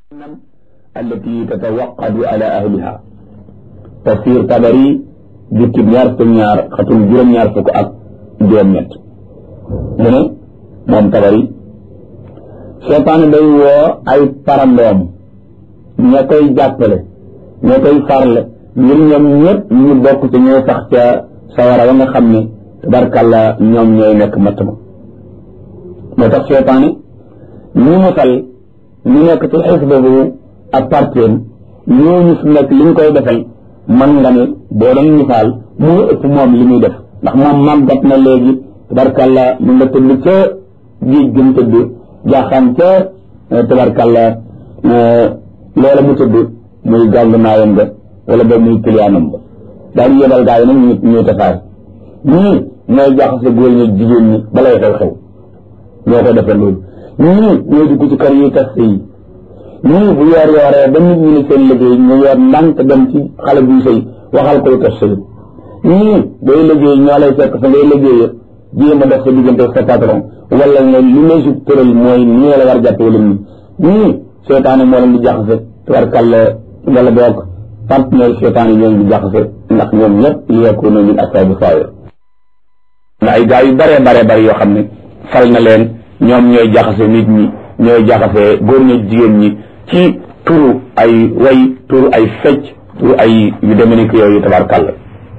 التي تتوقد على أهلها تفسير طبري جوتي ñaar fukk ñaar xatul juróom ñaar fukk ak juróom ñett mu ne moom tabari seytaane day woo ay parandoom ña koy jàppale ña koy farle ngir ñoom ñëpp ñu bokk ci ñooy sax ca sawara wa nga xam ne tabarkàlla ñoom ñooy nekk matt ma moo tax seytaane ñu musal ñu nekk ci xisba bu ak parteem ñooñu fi nekk li ñu koy defal man nga ne boo doon misaal moo ëpp moom li muy def ndax moom màggat na léegi tabarkàlla mu nga tëdd ca géej gëm tëdd jaaxaan ca tabarkàlla loola mu tëdd muy gàng naayam nga wala ba muy kiliyaanam ba daal di yebal gaa yi nag ñu ñuy tasaare ñii ñooy jaxase góor ñi jigéen ñi balay xew xew ñoo ko defee loolu ñii ñooy dugg ci kër yi tas yi ñii bu yoor yooree ba nit ñi ne seen liggéey ñu yor ndànk dem ci xale buy sëy waxal koy tas sëy ñii day liggéey ñoo lay fekk fa ngay liggéey jéem a def sa diggante sa patron wala nga li lay su tëral mooy nii la war jàpp wala nii ñii seetaane moo leen di jaxase tubarkàlla wala boog partenaire seetaane ñoo leen di jaxase ndax ñoom ñëpp li yakunu min asaabi saayir na ay gaa yu bare bare bare yoo xam ne fal na leen ñoom ñooy jaxase nit ñi ñooy jaxase góor ñi jigéen ñi ci turu ay way turu ay fecc turu ay yu demee ni yooyu tabarkàlla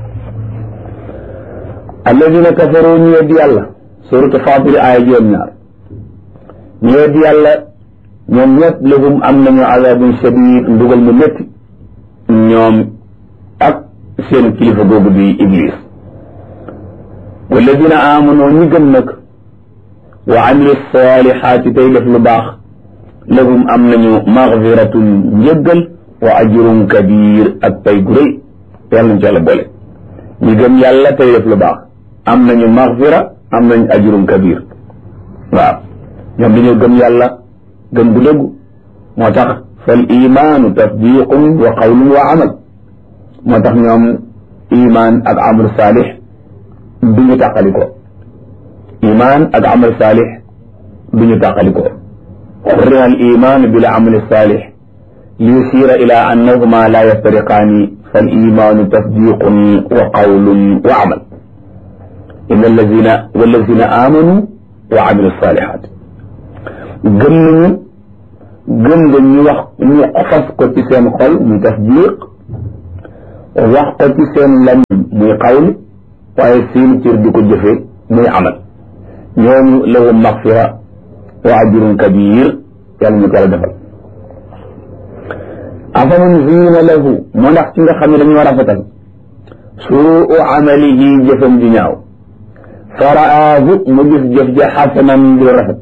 alladina kafaru ñu weddi yàlla suratu faatiri aaya juróom ñaar ñu weddi yàlla ñoom ñëpp lahum am nañu azabun shadid ndugal mu métti ñoom ak seen kilifa googu di iblis walladina amanu ñi gëm nag wa amilu salihaati tey def lu baax lahum am nañu maxfiratun njëggal wa ajrun kabir ak pay gu rëy yàlla nañ ci yàlla boole ñi gëm yàlla tey def lu baax am nañu maxfira am nañu ajrun kabir waaw ñoom dañoo gëm yàlla gëm bu dëggu moo tax fal imaanu tasdiqun wa qawlun wa amal moo tax ñoom iman ak amal saalix du ñu tàqali ko iman ak amal saalix du ñu tàqali ko xurriha al iman bil amal saalix li yusira ila annahuma la yaftariqaani fal imaanu tasdiqun wa qawlun wa amal inna allazina wallazina amanu wa amilu salihat gëm nañu gëm nga ñu wax ñu fas ko ci seen xol muy tasdiq wax ko ci seen lamiñ muy qawl waaye seen cër di ko jëfe muy amal ñooñu lahum maxfira wa ajrun kabir yàlla ñu ko yàlla defal afaman ziina lahu moo ndax ci nga xam ne dañoo rafetal suu amalihi jëfam ji ñaaw faraahu mu gis jëf ja xasanan di rafet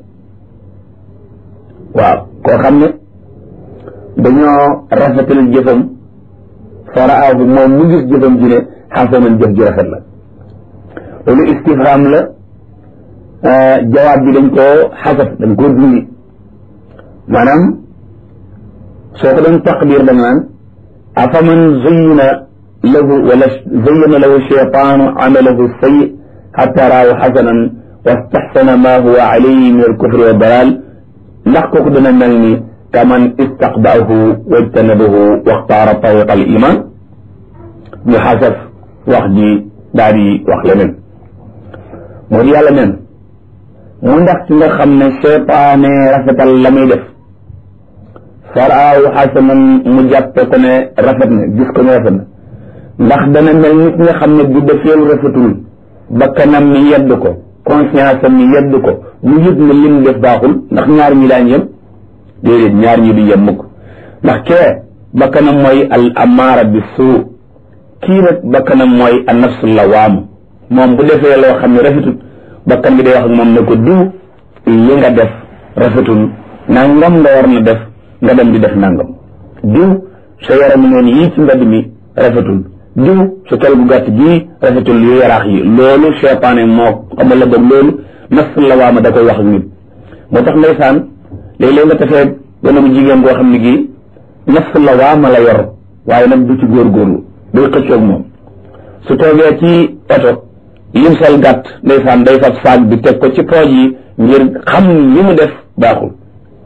waaw koo xam ne dañoo rafetal jëfam faraahu moom mu gis jëfam ji ne xasanan jëf ji rafet la loolu istifham la jawaab bi dañ koo xasaf dañ koo dindi maanaam soo ko doon taqdir da nga naan afaman zayyana lahu wala zayyana lahu shaytaanu amalahu sayyi xatta raahu xasanan wastaxsana ma huwa alayhi min alkufri wa dalal ndax kooku dana mel ni kaman istaqbaahu wajtanabahu waxtaara tariqa al iman ñu xasaf wax ji daal di wax leneen moo di yàlla neen mu ndax ci nga xam ne seytaane rafetal la muy def faraahu xasanan mu jàppe ko ne rafet na gis ko ne rafet na ndax dana mel nit nga xam ne bu defeelu rafetul bakkanam mi yedd ko conscience am mi yedd ko mu yëg ne lim def baaxul ndax ñaar ñi daañ yem déedéet ñaar ñi du yem mukk ndax kee bakkanam mooy al amaara bi suu kii nag bakkanam mooy an nafsu lawaam moom bu defee loo xam ne rafetul bakkan bi day wax ak moom ne ko diw li nga def rafetul nangam nga war na def nga dem di def nangam diw sa yaram neen yii ci mbedd mi rafetul diw sa kel gu gàtt gii rafetul yu yaraax yi loolu seytaane moo xamal la boog loolu nafs la waama da koy wax ak nit moo tax ndeysaan léeg-léeg nga tafee gone bu jigéen goo xam ne gii nafs la waama la yor waaye nag du ci góorgóorlu day xëccoog moom su toogee ci oto lim sol gàtt ndeysaan day fab saag bi teg ko ci pooj yi ngir xam li mu def baaxul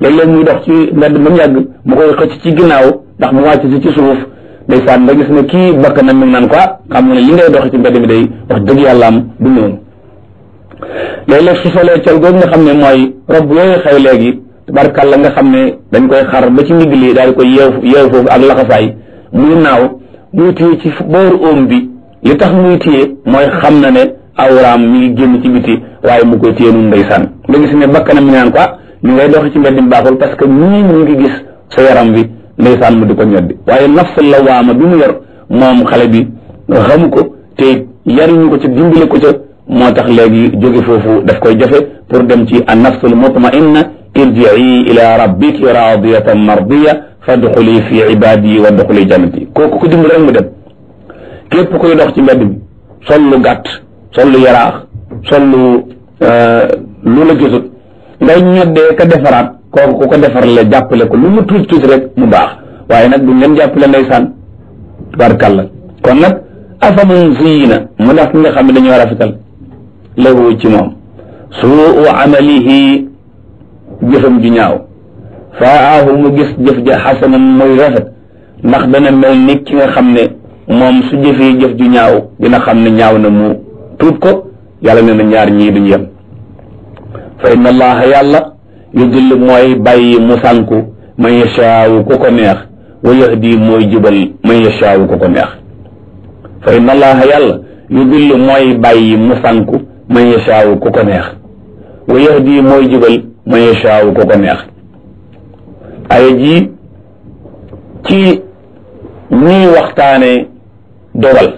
léeg-léeg muy dox ci mbedd ba mu yàgg mu koy xëcc ci ginnaaw ndax mu wàcc si ci suuf ndeysaan nga gis ne kii bakk na mi ngi naan quoi xam nga ne li ngay dox ci mbedd mi day wax dëgg yàlla am du noonu léeg-léeg su solee col googu nga xam ne mooy rob yooyu xew léegi tabarkàlla nga xam ne dañ koy xar ba ci ndigg li daal di koy yeew yeew foofu ak laxasaay muy naaw muy téye ci booru oom bi li tax muy téye mooy xam na ne awraam mi ngi génn ci biti waaye mu koy téye nun ndeysaan nga gis ne bakkanam mi naan quoi ñu ngay doxi ci mbedd mi baaxul parce que ñii mu ngi gis sa yaram bi ndeysaan mu di ko ñoddi waaye nafsul lawaama bi mu yor moom xale bi xamu ko te yariñu ko ca dimbale ko ca moo tax léegi jóge foofu daf koy jafe pour dem ci an nafsul mutmainna irjii ila rabbiki radiyatan mardiya fadxuli fi ibadi wa dxuli jannati kooku ko dimbale rek mu dem képp koy dox ci mbedd mi sol lu gàtt sol lu yaraax sol lu lu la gisut ngay ñoddee ka defaraat kooku ku ko defar la jàppale ko lu mu tuuti tuuti rek mu baax waaye nag duñ leen jàppale ndeysaan tubaarkàlla kon nag afaman ziyina mu ndax ki nga xam ne dañoo rafetal lahu ci moom suu amalihi jëfam ju ñaaw faahu mu gis jëf ja xasanan muy rafet ndax dana mel ni ki nga xam ne moom su jëfee jëf ju ñaaw dina xam ne ñaaw na mu tuub ko yàlla nee na ñaar ñii duñu yem fa inna allaha yàlla yudillu mooy bàyyi mu sànku man yashaawu ku ko neex wa yahdi mooy jubal man yashaawu ku ko neex fa inna allaha yàlla yudillu mooy bàyyi mu sànku man yashaawu ku ko neex wa yahdi mooy jubal man yashaawu ku ko neex aya ji ci ñuy waxtaane dogal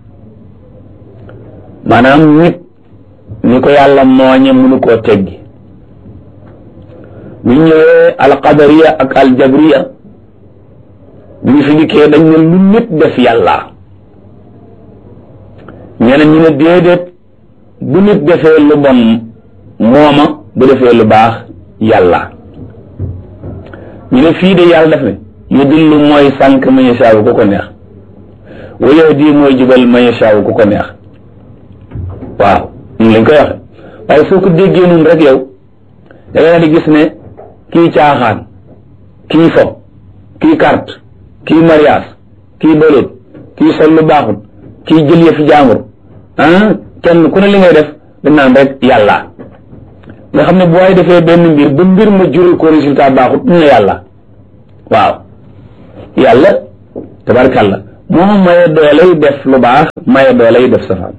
maanaam nit ni ko yàlla mooñe mënu koo teggi bu ñëwee alqadariya ak aljabriya bi ñu fi dikkee dañ ne lu nit def yàlla ñeneen ñu ne déedéet bu nit defee lu bon mooma bu defee lu baax yàlla ñu ne fii de yàlla def ne yu dillu mooy sànq man yashaawu ku ko neex wa yahdi mooy jubal man yashaawu ku ko neex waaw ñu lañ koy waxe waaye soo ko déggee noonu rek yow da nga di gis ne kii caaxaan kii fo kii carte kii mariage kii bëloot kii sol lu baaxut kii jël yëfi jaambur ah kenn ku ne li ngay def dañ naan rek yàlla nga xam ne bu waay defee benn mbir ba mbir ma jural ko résultat baaxut ñu ne yàlla waaw yàlla tabarkàlla moo maye dooley def lu baax maye dooley def safaan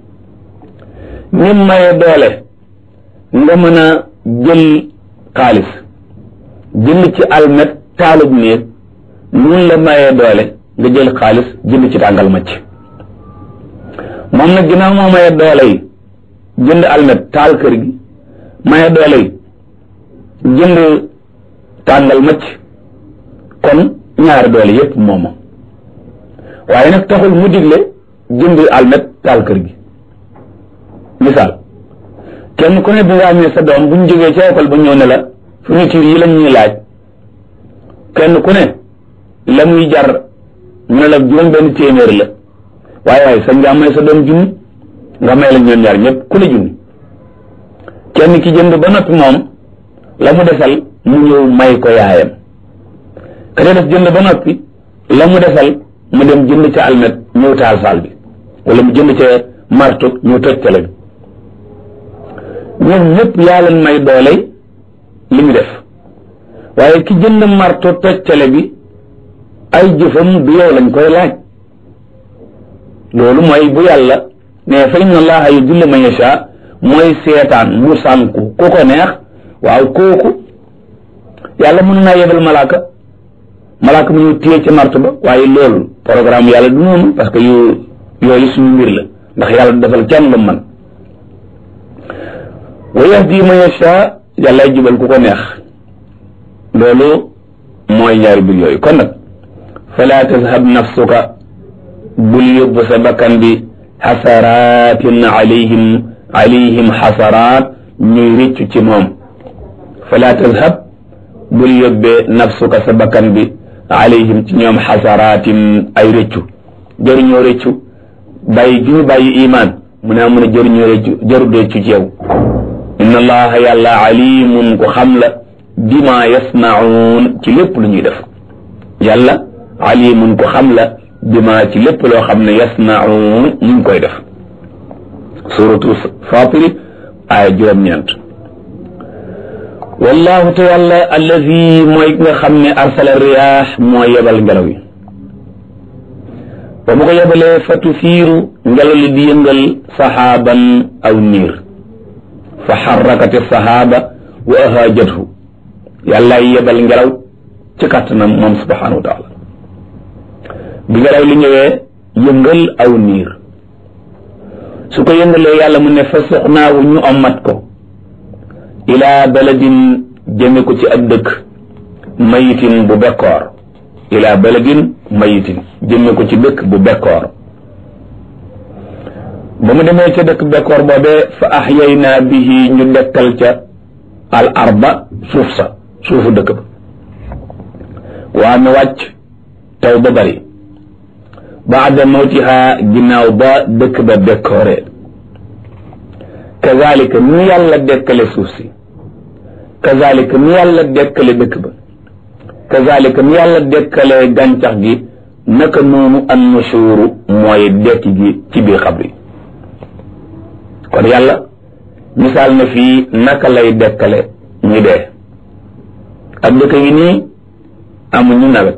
ni maye doole nga mën a jël xaalis jënd ci almet taalub néeg nun la mayee doole nga jël xaalis jënd ci tàngal macc moom nag ginnaaw moo mayee doole yi jënd almet taal kër gi mayee doole yi jënd tàngal macc kon ñaari doole yépp mooma waaye nag taxul mu digle jënd almet taal kër gi misaal kenn ku ne bi nga amee sa doom bu ñu jógee ca école ba ñëw ne la fourniture yi lañ ñuy laaj kenn ku ne la muy jar ñu ne la juróom benn téeméer la waaye waaye sañ nga may sa doom junni nga may la ñoom ñaar ñëpp ku ne junni kenn ki jënd ba noppi moom la mu desal mu ñëw may ko yaayam ka def jënd ba noppi la mu desal mu dem jënd ca almet ñëw taal saal bi wala mu jënd ca marto ñëw toj tele bi ñoom ñëpp yaa leen may doole li mu def waaye ki jënd marto toj tele bi ay jëfam du yow lañ koy laaj loolu mooy bu yàlla ne fa inna allaha yudillu man yasha mooy seetaan mu sànku ku ko neex waaw kooku yàlla mën naa yebal malaaka malaaka mu ñu téye ca marto ba waaye loolu programme yàlla du noonu parce que yu yooyu suñu mbir la ndax yàlla du defal kenn lu man wa yahdi man yasha yàlla jubal ku ko neex loolu mooy ñaari mbir yooyu kon nag fala tazhab nafsuka bul yóbbu sa bakkan bi xasaratin alayhim alayhim xasaraat ñuy rëccu ci moom fala tazhab bul yóbbee nafsuka sa bakkan bi alayhim ci ñoom xasaratin ay rëccu jëruñoo rëccu bàyyi gi ñu bàyyi imaan mu ne amun a jëruñoo rëccu jëru rëccu ci yow inna allaha yàlla alimun ko xam la bima yasnaun ci lépp lu ñuy def yàlla alimun ko xam la bima ci lépp loo xam ne yasnaun ñu ngi koy def suratu fatiri aaya juróom-ñeent wallahu te yàlla allazi mooy nga xam ne arsala riyaax moo yebal ngelaw yi ba mu ko yebalee fa tusiiru ngelaw li di yëngal saxaaban aw niir fa xarrakati saxaaba wa ahaajathu yàllaay yebal ngelaw ci kàttanam moom subhanahu wa taala bi ngelaw li ñëwee yëngal aw niir su ko yëngalee yàlla mu ne fa suxnaawu ñu ommat ko ilaa baladin jëme ko ci ab dëkk mayitin bu bekkoor ilaa baladin mayitin jëme ko ci dëkk bu bekkoor ba mu demee ca dëkk bekkoor boobee fa axyaynaa bihi ñu dekkal ca al arba suuf sa suufu dëkk ba waa mi wàcc taw ba bari baada mawtiha ginnaaw ba dëkk ba bekkooree kazalika ni yàlla dekkale suuf si kazalika ni yàlla dekkale dëkk ba kazalika ni yàlla dekkale gàncax gi naka noonu an nushuru mooy dekki gi ci biir xabri kon yàlla misaal na fii naka lay dekkale ñu dee ak dëkk yi nii amuñu nawet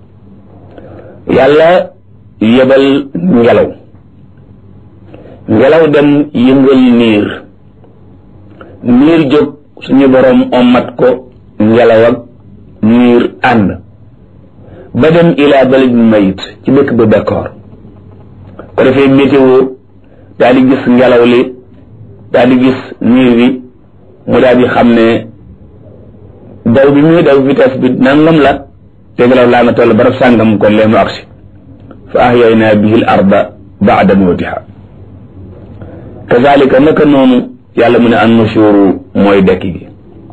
yàlla yebal ngelaw ngelaw dem yëngal niir niir jóg suñu boroom ommat ko ngelaw ak niir ànd ba dem ilaa baladin mayit ci dëkk ba bekkoor ko defee météo daal di gis ngelaw li daal di gis niir bi mu daal di xam ne daw bi muy daw vitesse bi nangam la te ngelaw laa nga toll barab sàngam kon lee mu agsi fa ahyaynaa bihi l arda baada mawtiha kazalika naka noonu yàlla mu ne an nushuru mooy dekki gi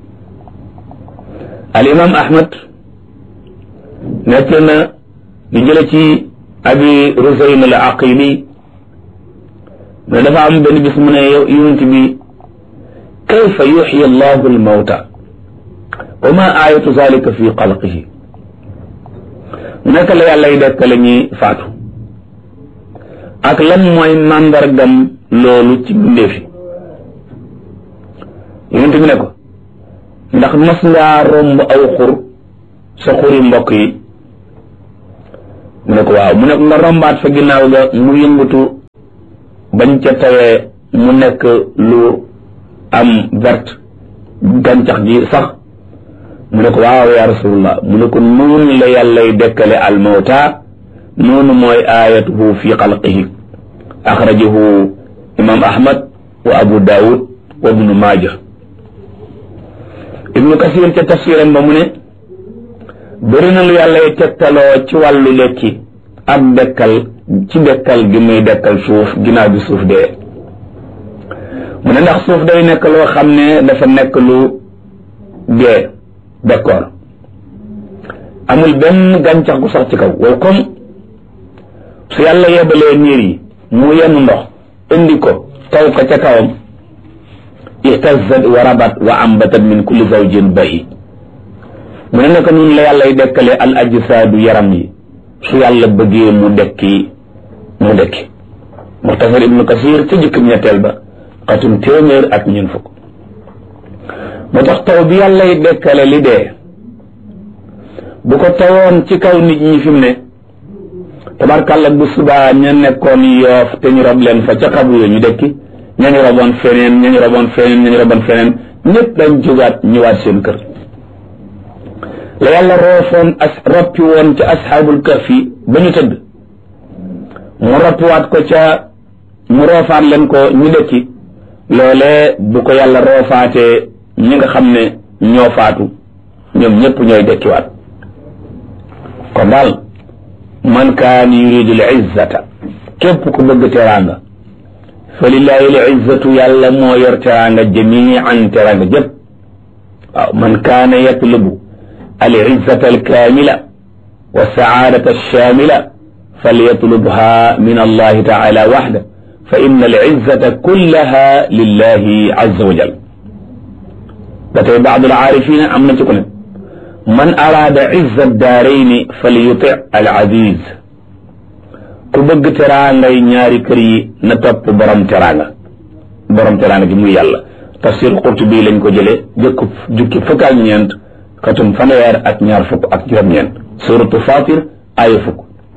al imam ahmad nekk na di jële ci abi rusayn al aqili ne dafa am benn bis mu ne yow yonent bi kayfa yuxyi allahu al mawta wa ma ayatu zalika fi xalqihi naka la yàlla y dekkale ñi faatu ak lan mooy màndargam loolu ci mbindeefi yonent bi ne ko ndax mas ngaa romb aw xur sa xuri mbokk yi mu ne ko waaw mu ne ko nga rombaat fa ginnaaw ga mu yëngatu bañ ca tawee mu nekk lu am verte gàncax gi sax mu ne ko waaw ya rasulullah mu ne ko noonu la yàllay dekkale almawta noonu mooy ayatuhu fi xalqihi axrajahu imam ahmad wa abu daawud wa ibnu maaja ibnu kasir ca tafsiram ba mu ne bëri na lu yàllay tegtaloo ci wàllu lekki ak dekkal ci dekkal gi muy dekkal suuf ginnaaw bi suuf dee mu ne ndax suuf day nekk loo xam ne dafa nekk lu dee d'accord amul benn gàncax gu sax ci kaw waaw comme su yàlla yebalee niir yi mu yenn ndox indi ko taw ko ca kawam ihtazat wa rabat wa ambatat min kulli zawjin bahi mu ne naka noonu la yàllay dekkale al ajsaadu yaram yi su yàlla bëggee mu dekki mu dekki muxtasar ibnu kasir ca jëkkam ñetteel ba xatum téeméer ak ñun fukk moo tax taw bi yàllay dekkale li dee bu ko tawoon ci kaw nit ñi fi mu ne tabarkàlla bu subaa ña nekkoon yoof te ñu rob leen fa ca xabu yo ñu dekki ñañu roboon feneen ñañu roboon feneen ñañu roboon feneen ñëpp dañ jógaat ñëwaat seen kër la yàlla roofoon as roppi woon ca asxaabul kahfi ba ñu tëdd mu roppiwaat ko ca mu roofaat leen ko ñu dekki loolee bu ko yàlla roofaatee ñi nga xam ne ñoo faatu ñoom ñëpp ñooy dekkiwaat kon daal man kaan yuridu l izzata képp ku bëgg teraanga fa lillahi l izzatu yàlla moo yor teraanga jamian teraanga jëpp waaw man kaana yatlubu al izzata al kaamila wa saadata alshamila falyatlubha min allahi taala waxda fa inna al izzata kullaha lillahi azza wa jal ba tey baadul aarifina am na ci ku ne man araada izza daarayni fal yuti al aziz ku bëgg teraangay ñaari kër yi na topp borom teraanga borom teraanga gi muy yàlla tafsir Qurtubi lañ ko jëlee jëkk jukki fukk ak ñeent katum fanweer ak ñaar fukk ak juróom-ñeent suratu fatir aaya fukk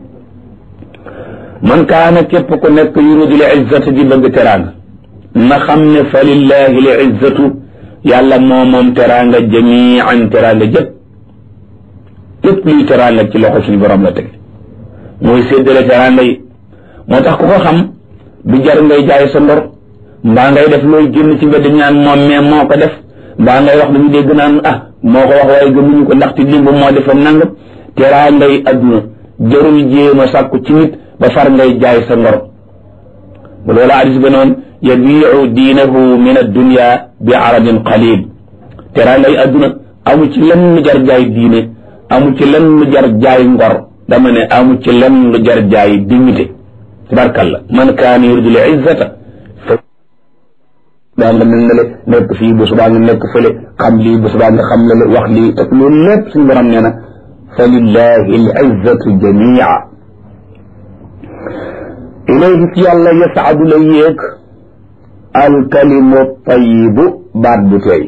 man kaana képp ku nekk yuridu li izzati di bëgg teraanga na xam ne fa lillahi li izzatu yàlla moo moom teraanga jamian teraanga jëpp lépp luy teraanga ci loxo suñu borom la teg mooy séddale teraanga yi moo tax ku ko xam du jar ngay jaay sa ndor mbaa ngay def looy génn ci mbedd ñaan moom mais moo ko def mbaa ngay wax dañu dégg naan ah moo ko wax waaye gëmuñu ko ndaxte limba moo defam nangam teraanga yi adduna jarul jéem a sàkku ci nit ba far ngay jaay sa ngor bu loola hadis ba noonu yabiu diinahu min addunia bi aradin qalil teraanga yi adduna amu ci lenn lu jar jaay diine amu ci lenn lu jar jaay ngor dama ne amu ci lenn lu jar jaay dignité tabarkalla man kaana yuridu l izzata daa nga mel ne le nekk fii bu subaa nga nekk fële xam lii bu subaa nga xam la le wax lii te loolu lépp suñu borom nee na fa lillahi l izzatu jamia ilayhi ci yàlla yasaadu la yéeg alkalimu tayibu baat bu teey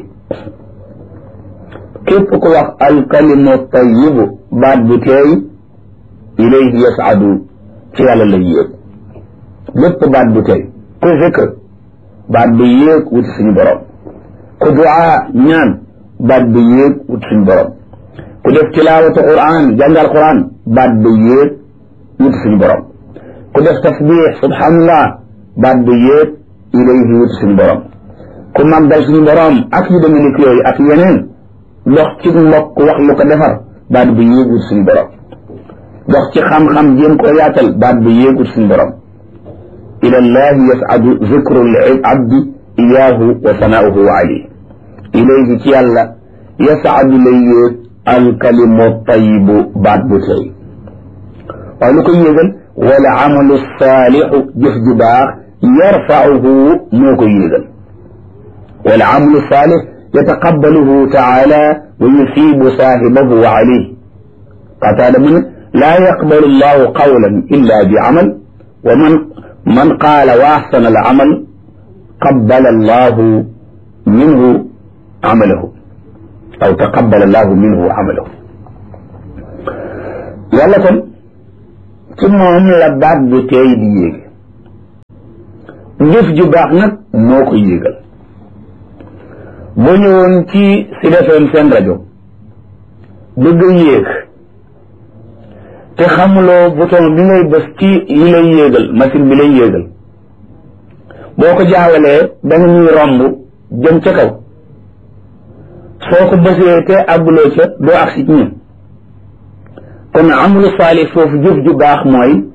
képp ku wax alkalimu tayibu baat bu teey ilayhi yasaadu ci yàlla la yéeg lépp baat bu teey ku zikr baat bi yéeg wuti suñu borom ku duaa ñaan baat bi yéeg wuti suñu borom ku def tilaawatu quran jàngal quran baat bi yéeg wuti suñu borom ku def tasbix subhanallah baat bi yéeg ilayhi wuti suñu borom ku màggal suñu borom ak yu demee ni yooyu ak yeneen dox ci mbokk wax lu ko defar baat bi yéeg wuti suñu borom dox ci xam-xam jéem koo yaatal baat bi yéeg wuti suñu borom ila llahi yasadu zikru abdi iyaahu wa sanaauhu alayh ilayhi ci yàlla yasadu lay yéeg alkalimu tayibu baat bu tey waaye lu koy yéegal wala amalu saalixu jëf ju baax yarfauhu moo koy yéegal wala amalu saalix yataqabbaluhu taala wa yusibu saahibahu alayh qataada mu ne laa yaqbalu llahu qawlan illa bi amal wa man man qaala wa axsana al amal qabbala allahu minhu amalahu aw taqabbala allahu minhu amalahu yàlla kon ci moom la baat bu teey di yéege jëf ju baax nag moo ko yéegal boo ñëwoon ci Sud FM seen rajo bëgg a yéeg te xamuloo bouton bi ngay bës ci li lay yéegal machine bi lay yéegal boo ko jaawalee da nga ñuy romb jëm ca kaw soo ko bësee te àgguloo ca doo agsi ci ñun kon amulu saalih foofu jëf ju baax mooy